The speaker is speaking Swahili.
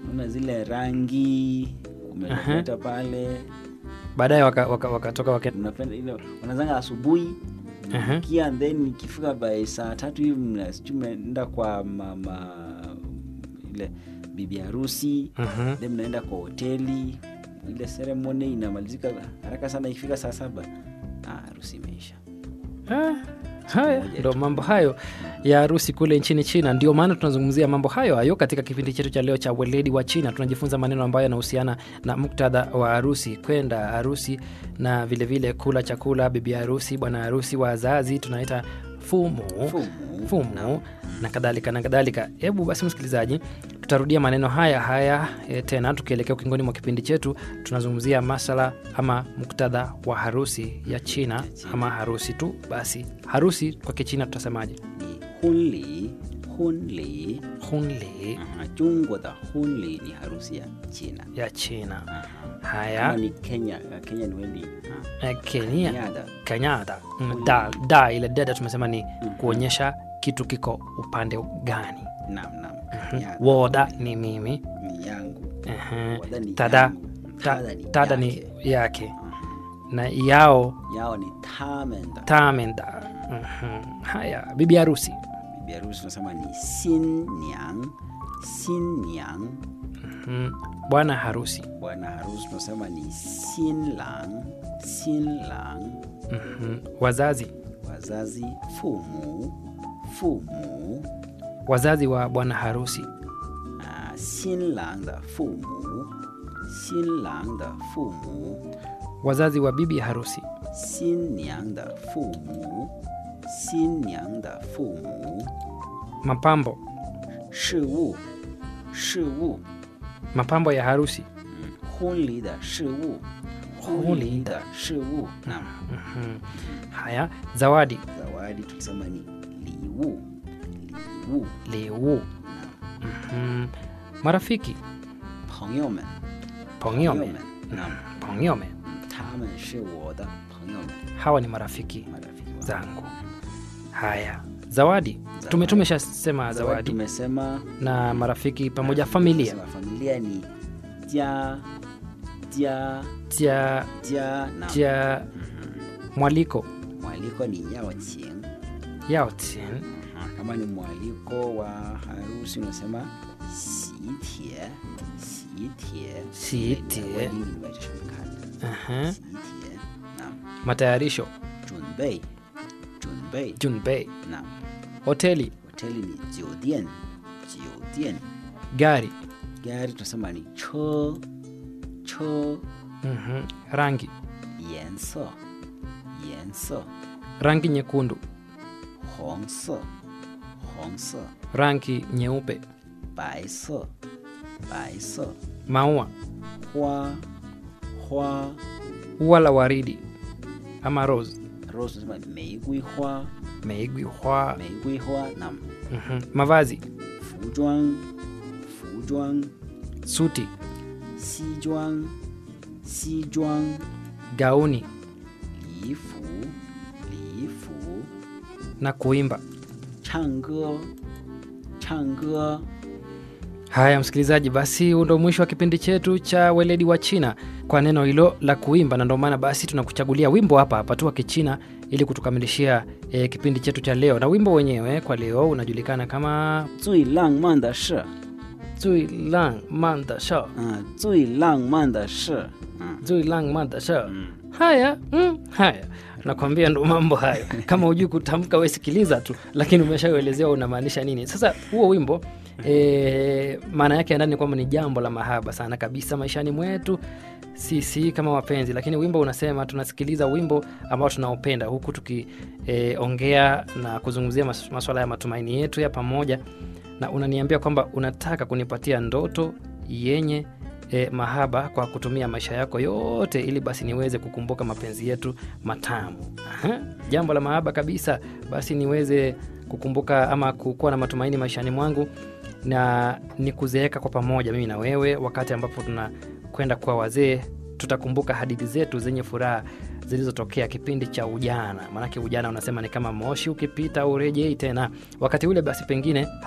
una zile rangi umeleta pale baadaye wakatoka waka, wakatoka waka, unapenda ile unazanga asubuhi Aha. kia then ikifika by saa tatu hivi mna- sijui mnaenda kwa mama ile bibi harusi Mhm. then mnaenda kwa hoteli ile ceremony inamalizika haraka sana ikifika saa saba ah, harusi imeisha Ah, haya moja ndo tu. mambo hayo ya harusi kule nchini china ndio maana tunazungumzia mambo hayo hayo katika kipindi chetu cha leo cha weledi wa china tunajifunza maneno ambayo yanahusiana na muktadha wa harusi kwenda harusi na vilevile vile kula chakula bibi harusi bwana harusi wazazi tunaita fumu Fumu. fumu na kadhalika na kadhalika hebu basi msikilizaji tutarudia maneno haya haya e, tena tukielekea ukingoni mwa kipindi chetu tunazungumzia masala ama muktadha wa harusi ya china ama harusi tu basi harusi kwa kichina tutasemaje ni hunli hunli hunli Aha, Jungwa da hunli ni harusi ya China. ya china Aha. Kama haya ni Kenya, uh, Kenya ni wendi eh, kenya Nyada. kanyada Mm, da, da ile dada tumesema ni kuonyesha kitu kiko upande gani Naam, naam. Nyada. woda ni mimi ni yangu. Ehe. Woda ni tada yangu. ta- Tada ni tada ni yake. yake na yao Yao ni tamenda. tamenda Mhm. haya bibi harusi Bibi harusi tunasema ni sinnyang. Sinnyang. Mhm. bwana harusi Bwana harusi tunasema ni sinlang. Sinlang. Mhm. wazazi Wazazi fumu. Fumu. wazazi wa bwana harusi 啊，新郎的父母，新郎的父母， wazazi wa bibi harusi 新娘的父母，新娘的父母， mapambo 事物，事物， mapambo ya harusi 嗯，婚礼的事物， 婚礼的的事物，那 Mhm. haya zawadi zawadi tulisema ni 礼物，礼物， liu 那 Mhm. marafiki 朋友们， pongyome 们，那 pongyome 他们是我的朋友们， hawa ni marafiki marafiki wangu. zangu haya zawadi tume tumeshasema Zawadi zawadi tumesema na marafiki pamoja familia Tumesema familia ni jia jia tia jia na tia mwaliko mwaliko ni yao qing yaotin kama ni mwaliko wa harusi unasema sitie sitie Sitie. sitie Aha. sitie na matayarisho junbei junbei junbei na hoteli hoteli ni jiodian jiodian gari gari tunasema ni cho cho Mhm. rangi 颜色，颜色， rangi nyekundu 红色，红色， rangi nyeupe 白色，白色， maua 花，花 ua la waridi ama rose ，rose 什么？玫瑰花， meigwi hwa 玫瑰花。那 Mhm. mavazi 服装，服装， suti 西装，西装， gauni 礼服，礼服， na kuimba 唱歌，唱歌。 haya msikilizaji basi huu ndo mwisho wa kipindi chetu cha weledi wa china kwa neno hilo la kuimba na ndio maana basi tunakuchagulia wimbo hapa hapa tu wa kichina ili kutukamilishia e, kipindi chetu cha leo na wimbo wenyewe kwa leo unajulikana kama 最浪漫的事， zui lang man da shao 嗯，最浪漫的事，嗯 zui lang man da shao 嗯。 haya mm, haya nakwambia ndo mambo hayo kama hujui kutamka wesikiliza tu lakini umeshaelezea unamaanisha nini sasa huo wimbo e, maana yake ya ndani ni kwamba ni jambo la mahaba sana kabisa maishani mwetu sisi kama wapenzi lakini wimbo unasema tunasikiliza wimbo ambao tunaopenda huku tukiongea e, na kuzungumzia mas, maswala ya matumaini yetu ya pamoja na unaniambia kwamba unataka kunipatia ndoto yenye e, mahaba kwa kutumia maisha yako yote ili basi niweze kukumbuka mapenzi yetu matamu Aha, jambo la mahaba kabisa basi niweze kukumbuka ama kukuwa na matumaini maishani mwangu na ni kuzeeka kwa pamoja mimi na wewe wakati ambapo tunakwenda kuwa wazee tutakumbuka hadithi zetu zenye furaha zilizotokea kipindi cha ujana maanake ujana unasema ni kama moshi ukipita urejei tena wakati ule basi pengine